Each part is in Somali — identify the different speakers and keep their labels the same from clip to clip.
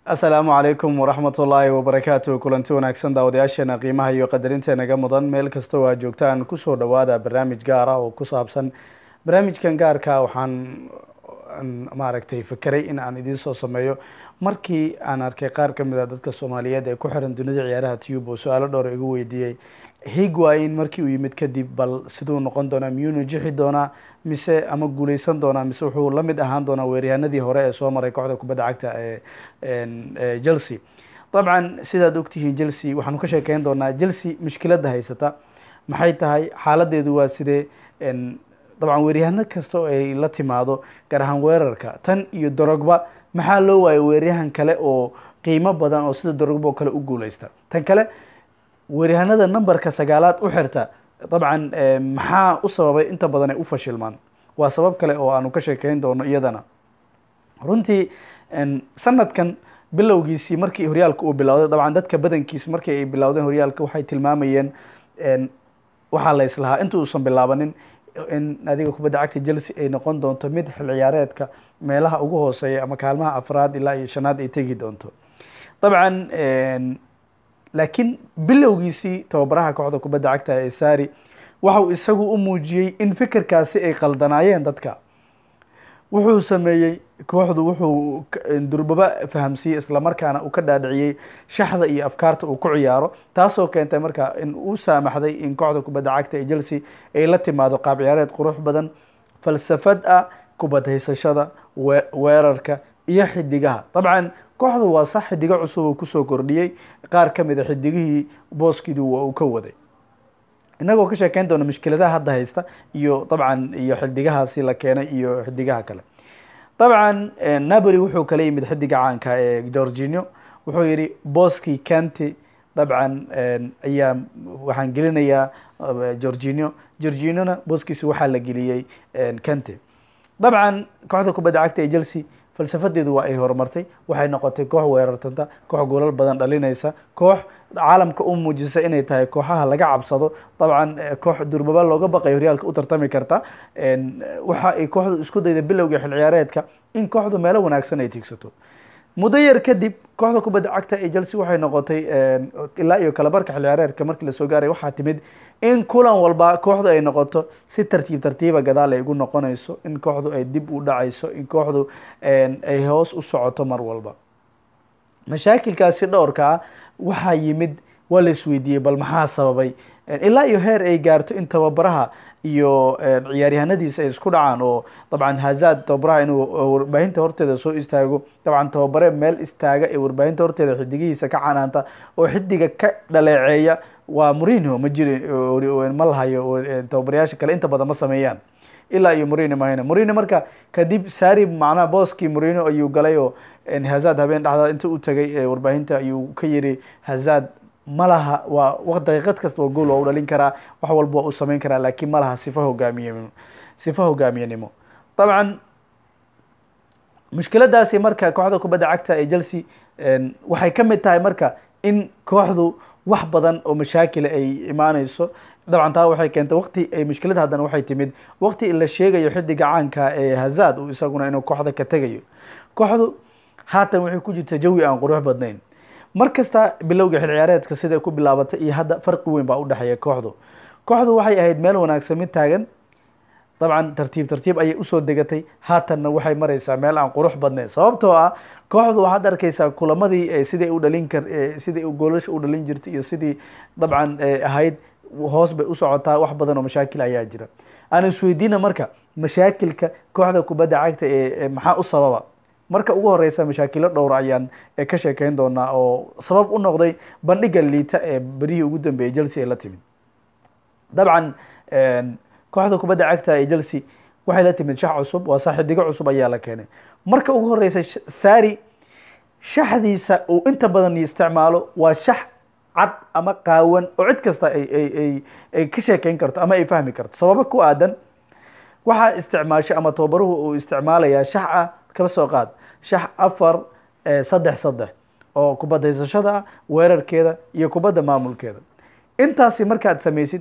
Speaker 1: asalaamu calaykum waraxmat ullaahi wabarakaatu kulanti wanaagsan daawadayaasheena qiimaha iyo qadarintenaga mudan meel kastoo aad joogtaan kusoo dhawaada barnaamij gaar ah oo ku saabsan barnaamijkan gaarka waxaan maaragtay fekeray in aan idiin soo sameeyo markii aan arkay qaar ka mid a dadka soomaaliyeed ee ku xiran dunida ciyaaraha tube oo su-aalo dhowr igu weydiiyey higwain markii uu yimid kadib bal siduu noqon doonaa miyuu najixi doonaa mise ama guuleysan doonaa mise wuxuu la mid ahaan doonaa weeryahanadii hore ee soo maray kooxda kubadda cagta ee chelsea dabcan sidaad ogtihiin chelsea waxaanu ka sheekeyn doonaa chelsea mushkiladda haysata maxay tahay xaaladeedu waa sidee dabcan weeryahano kasta oo ay la timaado gaar ahaan weerarka tan iyo dorogba maxaa loo waayo weeryahan kale oo qiimo badan oo sida dorogba oo kale u guuleysta tan kale weeryahanada numberka sagaalaad u xirta dabcan maxaa u sababay inta badan ay u fashilmaan waa sabab kale oo aanu ka sheekeyn doono iyadana runtii sanadkan bilowgiisii markii horyaalka uu bilowday dabcan dadka badankiis markii ay bilowdeen horyaalka waxay tilmaamayeen waxaa la islahaa inta uusan bilaabanin in adiga kubadda cagta chelsea ay noqon doonto mid xil ciyaareedka meelaha ugu hooseeya ama kaalmaha afraad ilaa iyo shanaad ay tegi doonto dabcan laakiin bilowgiisii tababaraha kooxda kubadda cagta ee sari waxau isagu u muujiyey in fikirkaasi ay qaldanaayeen dadka wuxuu sameeyey kooxdu wuxuu durbaba fahamsiiyey islamarkaana uu ka dhaadhiciyey shaxda iyo afkaarta uu ku ciyaaro taasoo keentay marka in uu saamaxday in kooxda kubadda cagta ee chelsea ay la timaado qaab ciyaareed qurux badan falsafad ah kubad haysashada weerarka iyo xidigaha dabcan kooxdu waa sax xidigo cusub uu kusoo kordhiyey qaar ka mid a xidigihii booskiidu waa uu ka waday inagoo ka sheekeyn doona mushkiladaha hadda haysta iyo dabcan iyo xidigahaasi la keenay iyo xidigaha kale dabcan napoli wuxuu kala yimid xidiga caanka ee georginio wuxuu yihi booskii kanti dabcan ayaa waxaan gelinayaa georginio georginiona booskiisi waxaa la geliyey kanti dabcan kooxda kubadda cagta ee chelsea falsafadeedu waa ay horumartay waxay noqotay koox weerartanta koox goolal badan dhalinaysa koox caalamka u muujisa inay tahay kooxaha laga cabsado dabcan koox durbaba looga baqay horyaalka u tartami karta waxa ay kooxdu isku dayda bilowga xil ciyaareedka in kooxdu meelo wanaagsan ay tigsato muddo yar kadib kooxda kubadda cagta ee chelsea waxay noqotay ilaa iyo kalabarka xil ciyaareedka markii lasoo gaaray waxaa timid in kulan walba kooxdu ay noqoto si tartiib tartiiba gadaal ay ugu noqonayso in kooxdu ay dib u dhacayso in kooxdu ay hoos u socoto mar walba mashaakilkaasi dhowrka ah waxaa yimid waa la isweydiiyey bal maxaa sababay ilaa iyo heer ay gaarto in tababaraha iyo ciyaaryahanadiisa ay isku dhacaan oo dabcan hazad tababaraha inuu warbaahinta horteeda soo istaago dabcan tababare meel istaaga ee warbaahinta horteeda xidigihiisa ka canaanta oo xidiga ka dhaleeceeya waa mourinho ma jiri ma lahayo tababarayaasha kale inta badan ma sameeyaan ilaa iyo mourinho mahayna mourinho marka kadib sari macnaha booskii mourinho ayuu galay oo hazad habeen dhexdaad inta u tagay ee warbaahinta ayuu ka yiri hazad ma laha waa daqiiqad kasta waa gool waa u dhalin karaa wax walba waa u sameyn karaa laakiin ma laha sifa hogaamiye sifa hogaamiyenimo dabcan mushkiladaasi marka kooxda kubadda cagta ee chelsea waxay ka mid tahay marka in kooxdu wax badan oo mashaakila ay imaaneyso dabcan taa waxay keentay waqti ay mushkilad haddana waxay timid waqti la sheegayo xidiga caanka ee hazad uu isaguna inuu kooxda ka tegayo kooxdu haatan waxay ku jirta jawi aan qurux badnayn mar kasta bilowga xil ciyaareedka siday ku bilaabatay iyo hadda farqi weyn baa udhexeeya kooxdu kooxdu waxay ahayd meel wanaagsan mid taagan dabcan tartiib tartiib ayay usoo degatay haatanna waxay mareysaa meel aan qurux badnayn sababtoo ah kooxdu waxaad arkeysaa kulamadii sidai u dhalin kar sidai goolasha u dhalin jirtay iyo sidii dabcan ahayd hoos bay u socotaa wax badan oo mashaakil ayaa jira aan isweydiina marka mashaakilka kooxda kubadda cagta ee maxaa u sababa marka ugu horeysa mashaakilo dhowr ayaan ka sheekeyn doonaa oo sabab u noqday bandhiga liita ee berihii ugu dambeeyay chelsea ay la timid dabcan kooxda kubadda cagta ee chelsea waxay la timid shax cusub waa saaxidigo cusub ayaa la keenay marka ugu horeysa sari shaxdiisa uu inta badan isticmaalo waa shax cad ama qaawan oo cid kasta ay ay ka sheekeyn karto ama ay fahmi karto sababo ku aadan waxaa isticmaashay ama tababaruhu uu isticmaalayaa shax ah kaba soo qaad shax afar saddex saddex oo kubadda haysashada ah weerarkeeda iyo kubadda maamulkeeda intaasi markaad sameysid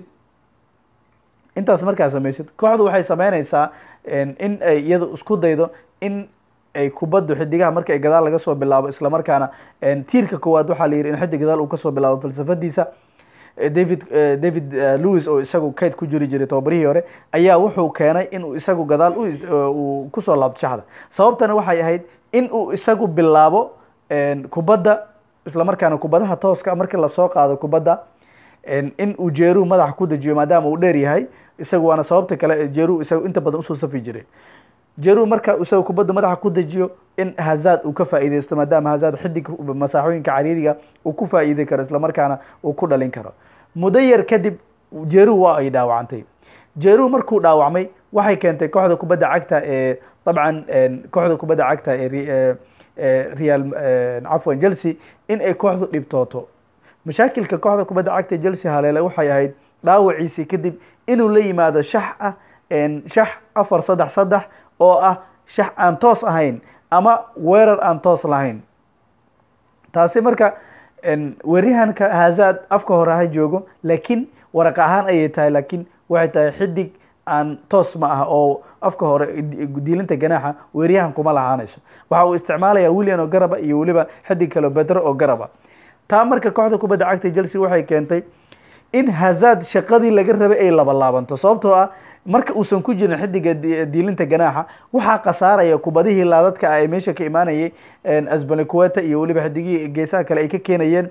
Speaker 1: intaas markaad sameysid kooxdu waxay sameyneysaa in ay iyadu isku daydo in ay kubaddu xidigaha marka ay gadaal laga soo bilaabo islamarkaana tiirka koowaad waxaa la yidhi in xidig gadaal uu kasoo bilaabo falsafadiisa david david lewis oo isagu kayd ku jiri jiray tobabarihii hore ayaa wuxuu keenay inuu isagu gadaal uu kusoo laabto shaxda sababtana waxay ahayd in uu isagu bilaabo kubadda islamarkaana kubadaha tooska markii lasoo qaado kubadda in uu jeeruhu madaxa ku dejiyo maadaama uu dheer yahay isagu waana sababta kale jeeruhu isagu inta badan usoo safi jiray jeeruhu marka isaga kubadda madaxa ku dejiyo in hazad uu ka faa'iideysto maadaama hazad xidig masaaxooyinka cariiriga uu ku faa'iidey karo islamarkaana uu ku dhalin karo muddo yar kadib jeeruhu waa ay dhaawacantay jeeruhu markuu dhaawacmay waxay keentay kooxda kubadda cagta ee dabcan kooxda kubadda cagta ee real cafwan chelsea in ay kooxdu dhibtooto mashaakilka kooxda kubadda cagta chelsea haleele waxay ahayd dhaawaciisii kadib inuu la yimaado shax ah shax afar saddex saddex oo ah shax aan toos ahayn ama weerar aan toos lahayn taasi marka weeryahanka hazad afka hore ha joogo laakiin waraq ahaan ayay tahay laakiin waxay tahay xidig aan toos ma ah oo afka hore diilinta ganaaxa weeryahan kuma lahaanayso waxa uu isticmaalaya william oo garaba iyo weliba xidig kale bedro oo garaba taa marka kooxda kubadda cagta chelsea waxay keentay in hazad shaqadii laga rabay ay laba laabanto sababtoo ah marka uusan ku jirin xidiga diilinta ganaaxa waxaa khasaaraya kubadihii laadadka ah ee meesha ka imaanayay asbalikueta iyo weliba xidigihii geesaha kale ay ka keenayeen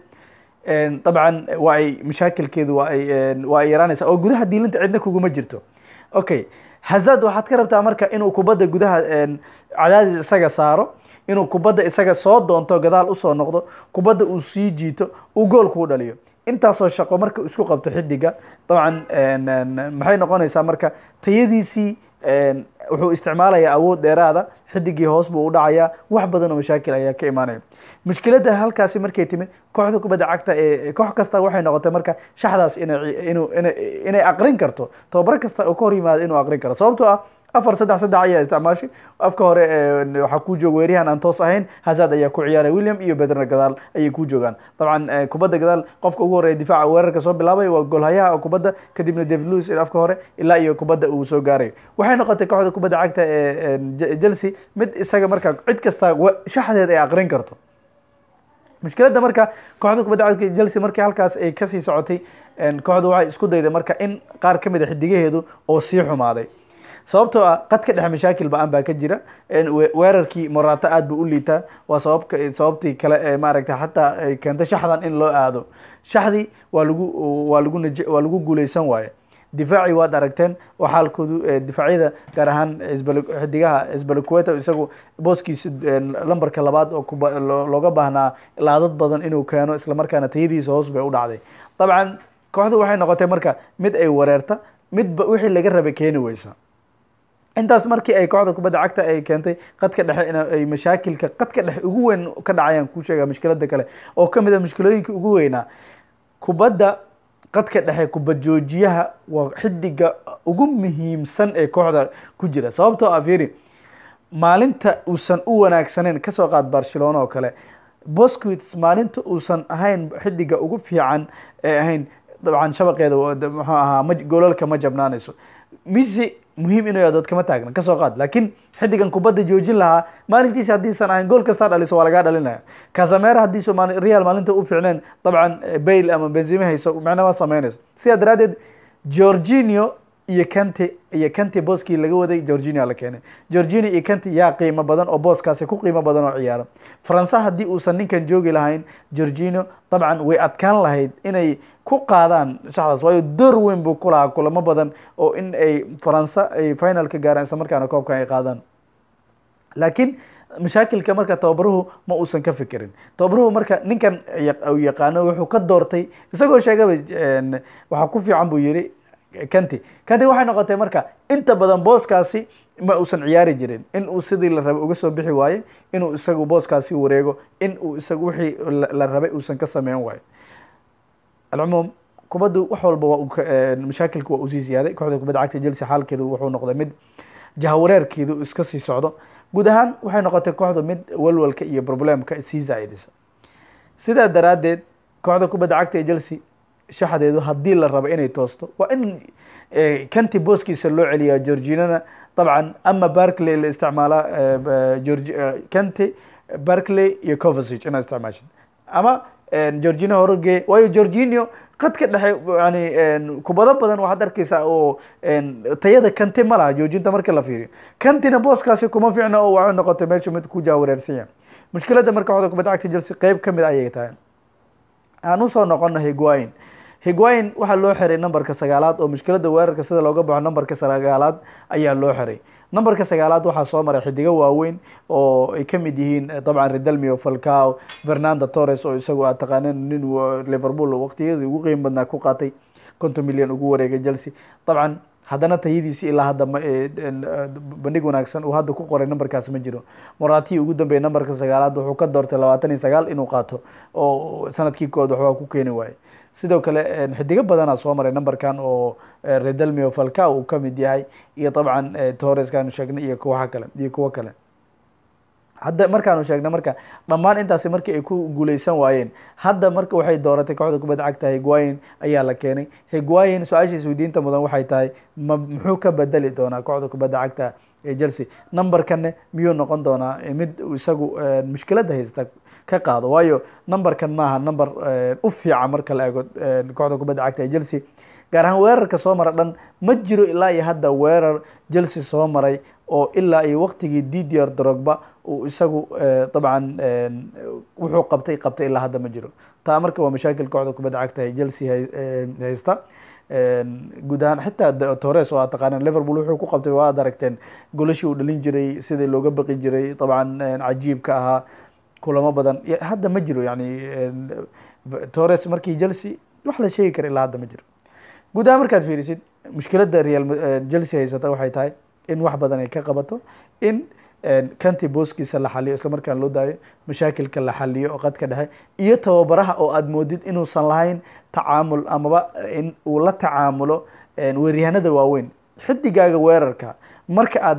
Speaker 1: dabcan waa ay mashaakilkeedu waa ay waa ay yaraanaysa oo gudaha diilinta cidna kuguma jirto okay hazad waxaad ka rabtaa marka inuu kubadda gudaha cadaadis isaga saaro inuu kubadda isaga soo doonto gadaal usoo noqdo kubadda uu sii jiito uu gool kuu dhaliyo intaasoo shaqo marka isku qabto xidiga dabcan maxay noqonaysaa marka tayadiisii wuxuu isticmaalayaa awood dheeraada xidigii hoos buu u dhacayaa wax badan oo mashaakil ayaa ka imaanaya mushkiladda halkaasi markay timid kooxda kubadda cagta ee koox kasta waxay noqotay marka shaxdaas inay inuu inay aqrin karto tobabar kasta oo ka hor yimaado inuu aqrin karo sababtoo ah afar saddex saddex ayaa isticmaashay afka hore waxaa ku jooga weeryahan aan toos ahayn hazad ayaa ku ciyaaray william iyo bedrna gadaal ayay ku joogaan dabcan kubadda gadaal qofka ugu horeeya difaaca weerarka soo bilaabay waa goolhayaha kubadda kadibna david lewis afka hore ilaa iyo kubadda uu soo gaaray waxay noqotay kooxda kubadda cagta ee chelsea mid isaga markaa cid kasta shaxdeed ay aqrin karto mushkiladda marka kooxda kubadda cagta chelsea markii halkaas ay kasii socotay kooxdu waxay isku dayday marka in qaar kamid a xidigaheedu oo sii xumaaday sababtoo ah qadka dhexe mashaakil ba-an baa ka jira weerarkii morata aad buu u liitaa waa sababka sababtii kale ee maaragtay xataa ay keentay shaxdan in loo aado shaxdii waa lagu waa lagu naj waa lagu guuleysan waaye difaacii waad aragteen oo xaalkoodu difaacyada gaar ahaan xidigaha sbalikueta isagu booskiisa lambarka labaad oo kuba looga baahnaa laadad badan inuu keeno islamarkaana tayadiisa hoos bay u dhacday dabcan kooxdu waxay noqotay marka mid ay wareerta midba wixii laga rabay keeni weysa intaas markii ay kooxda kubadda cagta ay keentay qadka dhexe in ay mashaakilka qadka dhexe ugu weyn ka dhacayaan kuu sheega mushkilada kale oo kamid a mushkilooyinka ugu weynaa kubadda qadka dhexe kubad joojiyaha waa xidiga ugu muhiimsan ee kooxda ku jira sababtoo ah fiiri maalinta uusan u wanaagsaneyn kasoo qaad barcelona oo kale bosquits maalinta uusan ahayn xidiga ugu fiican ee ahayn dabcan shabaqeeda muxuu ahaa ma goolalka ma jabnaanayso misi muhiim inuu yadood kama taagna kasoo qaad laakiin xidigan kubadda joojin lahaa maalintiisi haddiisan ahayn gool kastaa dhaliso waa lagaa dhalinaya casamera haddiisu real maalinta u fiicneen dabcan bail ama benzime hayso macna waa sameynayso sidaa daraaddeed georginio iyo kanti iyo kanti booskii laga waday georginia la keenay georginia iyo kanti yaa qiimo badan oo booskaasi ku qiimo badan oo ciyaara faransa haddii uusan ninkan joogi lahayn georginio dabcan way adkaan lahayd inay ku qaadaan shaxdaas waayo door weyn buu ku lahaa kulamo badan oo in ay faransa ay finalka gaaraan isla markaana koobkan ay qaadaan laakiin mashaakilka marka tababaruhu ma uusan ka fikirin tababaruhu marka ninkan u yaqaano wuxuu ka doortay isagoo sheegaba waxaa ku fiican buu yihi kanti kanti waxay noqotay marka inta badan booskaasi ma uusan ciyaari jirin in uu sidii la rabay uga soo bixi waaye inuu isagu booskaasi wareego in uu isagu wixii la rabay uusan ka sameyn waayo alcumuum kubaddu wax walba waa mashaakilku waa usii ziyaaday kooxda kubadda cagta chelsea xaalkeedu wuxuu noqday mid jahawareerkeedu iska sii socdo guud ahaan waxay noqotay kooxdu mid walwalka iyo problemka sii zaa'idisa sidaa daraaddeed kooxda kubadda cagta ee chelsea shaxdeedu haddii la rabo inay toosto waa in kanti booskiisa loo celiyaa georginana dabcan ama barkley la isticmaala georgi kante barkley iyo covasic inaad isticmaashid ama georgino horoge waayo georginio qadka dhexe yani kubado badan waxaad arkeysaa oo tayada kante ma laha joojinta marka la fiiriyo kantina booskaasi kuma fiicna oo waxay noqotay meesha mid ku jaawareersan yahay mushkiladda marka waxda kubadda cagta chelsea qeyb kamid ayay tahay aan usoo noqono higuain higuain waxaa loo xiray numberka sagaalaad oo mushkiladda weerarka sida looga baxo numberka sagaalaad ayaa loo xiray numberka sagaalaad waxaa soo maray xidigo waaweyn oo ay kamid yihiin dabcan redalmio falcao fernando torres oo isagu aad taqaanin nin liverpool waqtiyadii ugu qiim badnaa ku qaatay konton milyan ugu wareegay chelsea dabcan haddana tayadiisi ilaa hadda bandhig wanaagsan uu hadda ku qoray numberkaas ma jiro moratihii ugu dambeeyay numberka sagaalaad wuxuu ka doortay labaatan iyo sagaal inuu qaato oo sanadkii kood waxbaa ku keeni waayey sidoo kale xidigo badanaa soo maray numberkan oo redalmio falca uu kamid yahay iyo dabcan torreskaanu sheegnay iyo kuwaha kale iyo kuwo kale hadda markaanu sheegnay marka dhammaan intaasi markii ay ku guuleysan waayeen hadda marka waxay dooratay kooxda kubadda cagta higuain ayaa la keenay higuain su-aasha isweydiinta mudan waxay tahay ma muxuu ka bedeli doonaa kooxda kubadda cagta ee chelsea numberkanne miyuu noqon doonaa mid isagu mushkiladda haysta ka qaado waayo numberkan maaha number u fiican marka la eego kooxda kubadda cagta ee chelsea gaar ahaan weerarka soo mara dhan ma jiro ilaa iyo hadda weerar chelsea soo maray oo ilaa iyo waqtigii didier drogba uu isagu dabcan wuxuu qabtay qabtay ilaa hadda ma jiro taa marka waa mashaakil kooxda kubadda cagta ee chelsea haysta guud ahaan xitaa torres oo aad taqaaneen liverpool wuxuu ku qabtay waa ad aragteen golashii uu dhalin jiray sidii looga baqi jiray dabcan cajiibka ahaa kulamo badan hadda ma jiro yani torres markii chelsea wax la sheegi kara ilaa hadda ma jiro guud ahaan markaad fiirisid mushkiladda real chelsea haysata waxay tahay in wax badan ay ka qabato in kanti booskiisa la xaliyo isla markaan loo daayo mashaakilka la xaliyo oo qadka dhexe iyo tababaraha oo aad moodid inuusan lahayn tacaamul amaba in uu la tacaamulo weeryahanada waaweyn xidigaaga weerarka marka aad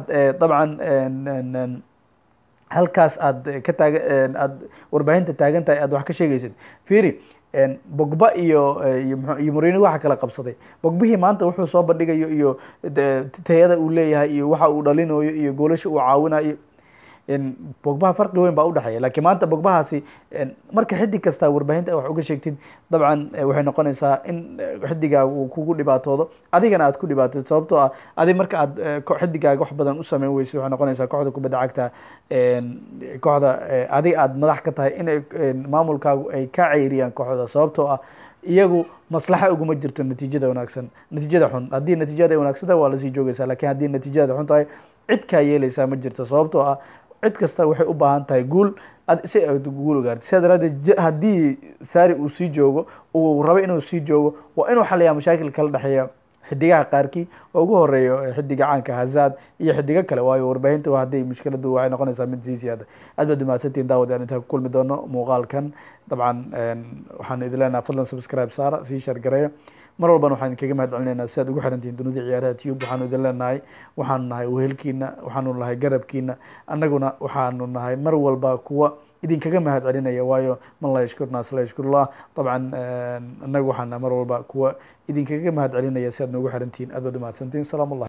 Speaker 1: dabcan halkaas aad ka taaga aad warbaahinta taagan tahay aad wax ka sheegaysid fiiri bogba iyo iyo morino waxa kala qabsaday bogbihii maanta wuxuu soo bandhigayo iyo tayada uu leeyahay iyo waxa uu dhalinayo iyo goolasha uu caawinayo bogbaha farqi weyn baa udhexeeya lakiin maanta bogbahaasi marka xidig kasta warbaahinta wax uga sheegtid dabcan waxay noqonaysaa in xidigaaga uu kugu dhibaatoodo adigana aad ku dhibaatoodo sababtoo ah adig marka aad xidigaaga wax badan u sameyn weyso waxay noqonaysaa kooxda kubadda cagta kooxda adiga aad madax ka tahay inay maamulkaagu ay ka ceyriyaan kooxda sababtoo ah iyagu maslaxa uguma jirto natiijada wanaagsan natiijada xun haddii natiijada ay wanaagsan tahay waa lasii joogeysaa lakin haddii natiijada xun tahay cid kaa yeeleysaa ma jirto sababtoo ah cid kasta waxay u baahan tahay guul si aad guul ugaartay sidaa daraadeed haddii sari uu sii joogo uu rabo inuu sii joogo waa inuu xaliyaa mashaakil kala dhexeeya xidigaha qaarkii oo ugu horeeyo xidiga caanka hazad iyo xidigo kale waayo warbaahinta hadday mushkiladu waxay noqonaysaa mid sii siyaada aad baad umahadsantihin daawad aan intaa ku kulmi doono muuqaalkan dabcan waxaan idin leenaha fadlan subscribe saara sii shargareeya mar walbana waxaan idinkaga mahad celinaynaa si aad ugu xirantihin dunida ciyaaraha tube waxaanu idin leenahay waxaanu nahay wehelkiina waxaanu nahay garabkiina annaguna waxaanu nahay mar walba kuwa idinkaga mahad celinaya waayo man laa yashkur naas laa yashkurullah dabcan annagu waxaan nahay mar walba kuwa idinkaga mahad celinaya si aad noogu xirantihin aad baad umahadsantihin salaam allah